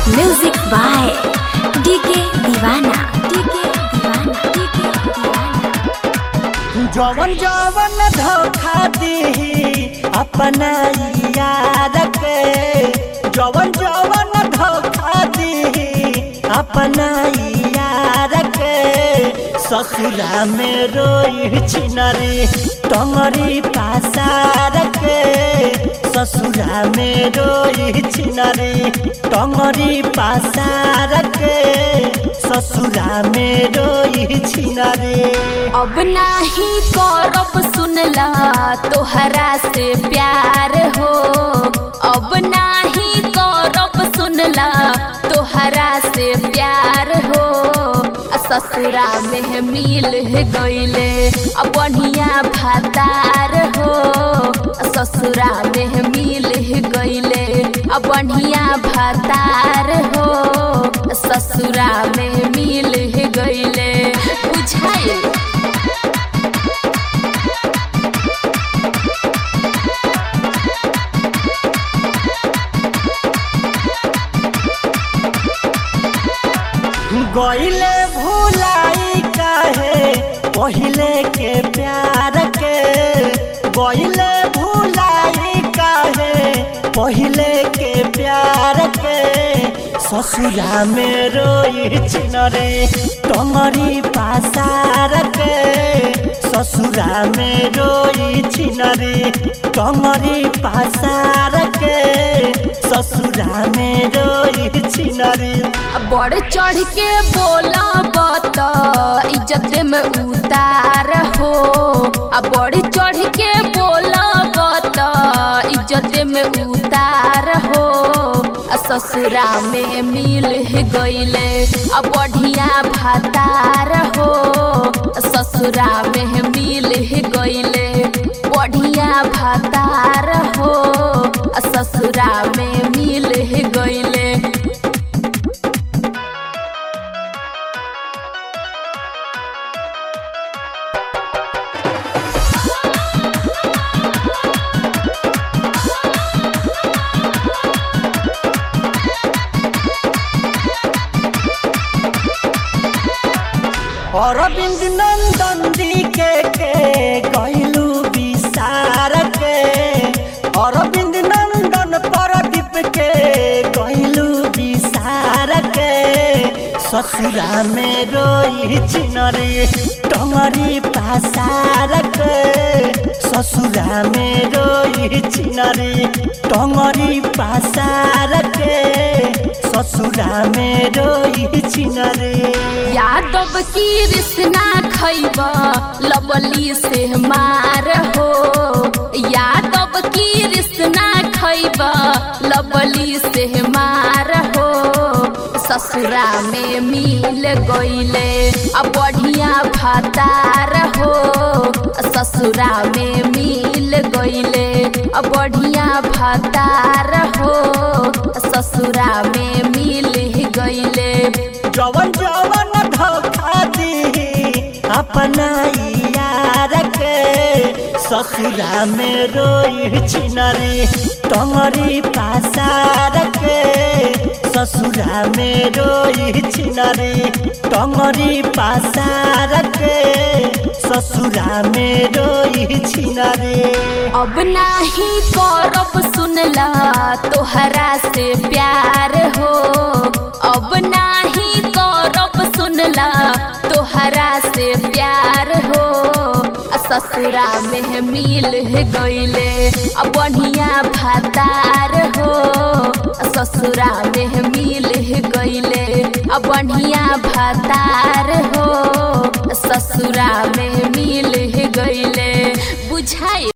music by DK Deewana DK Deewana DK Deewana जवन जवन धोखा दी अपना याद के जवन जवन धोखा दी अपना याद के ससुरा में रोई छिनरी तमरी पासार के ससुरा में रोई छिनरी तमरी पासार के ससुरा में रोई छिनरी अब नाही करब सुनला तोहरा से प्यार हो अब नाही करब सुनला तोहरा से प्यार हो आ ससुरा में मिल गईले अब बढ़िया भातार हो आ ससुरा में मिल गईले अब बढ़िया भातार हो आ ससुरा में मिल गईले बुझाइल गईले भुलाई काहे पहिले के प्यार के गईले भुलाई काहे पहिले के प्यार के ससुरा में रोई छिनरे तमरी पासार के ससुरा में रोई छिनरे तमरी पासार के ससुरा में रोई छिनरे बढ़ चढ़ के बोला बत इज्जत में उतार हो आ बढ़ चढ़ के बोला बत इज्जत में उतार हो आ ससुरा में मिल गईले आ बढ़िया भातार हो आ ससुरा में मिल गईले बढ़िया भातार हो आ ससुरा में मिल गईले अरविंद नंदन दी के के गईलू विसार के अरविंद नंदन प्रदीप के गईलू विसार के ससुरा में रोई चिनरी टंगरी पासार के ससुरा में रोई चिनरी टंगरी पासार के ससुरा में रोई चिनरी यादव की रिश्ना खैब लबली से मार हो यादव की रिश्ना खैब लबली से मार हो ससुरा में मिल गईले अब बढ़िया भातार हो ससुरा में मिल गईले अब बढ़िया भातार हो ससुरा में मिल गईले जवन जवन धोखा दी अपना यार के ससुरा में रोई छिनरी तमरी पासार के ससुरा में रोई छिनरी तमरी पासार के ससुरा में रोई छिनरी अब नाही करब सुनला तोहरा से प्यार हो अब नाही करब सुनला तोहरा से प्यार हो आ ससुरा में मिल गईले अब बढ़िया भातार हो आ ससुरा में मिल गईले अब बढ़िया भातार हो आ ससुरा में मिल गईले बुझाई